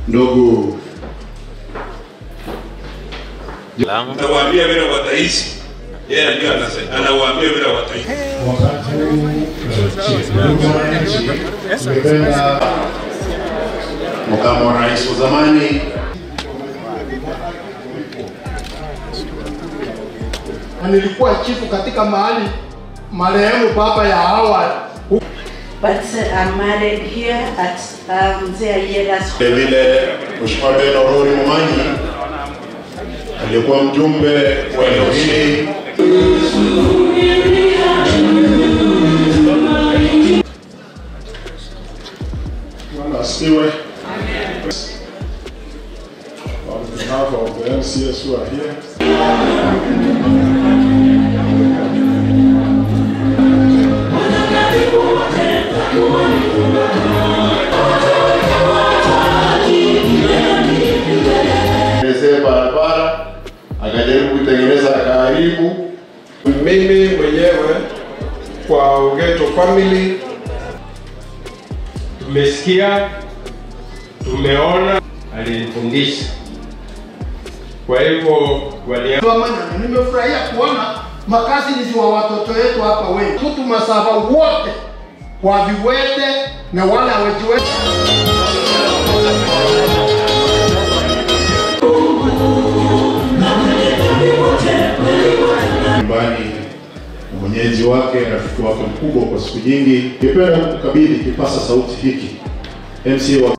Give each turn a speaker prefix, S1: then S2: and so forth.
S1: ndugu
S2: Anawaambia vile wataishi. Yeye ndio anasema anawaambia vile wataishi.
S1: wakati huu ndugu wananchi, tungependa makamu wa rais wa zamani
S3: na nilikuwa chifu katika mahali marehemu baba ya awali
S4: But uh, I'm married here at um, Mzee Ayeda's
S1: vile vile Mheshimiwa Ben Orori Momanyi aliyekuwa mjumbe wa eneo hili Bwana asifiwe. On behalf of the MCS who are here, tengenezee barabara, akajaribu kutengeneza karibu
S5: Mimi mwenyewe kwa Ugeto family tumesikia, tumeona, alinifundisha. Kwa hivyo wali
S3: Manana, nimefurahia kuona makazi ni wa watoto wetu hapa wengi, mtu masafa wote wa viwete na wale hawajiwezi.
S1: nyumbani na mwenyeji wake, rafiki wake mkubwa kwa siku nyingi. Ningependa kukabidhi kipasa sauti hiki MCA wa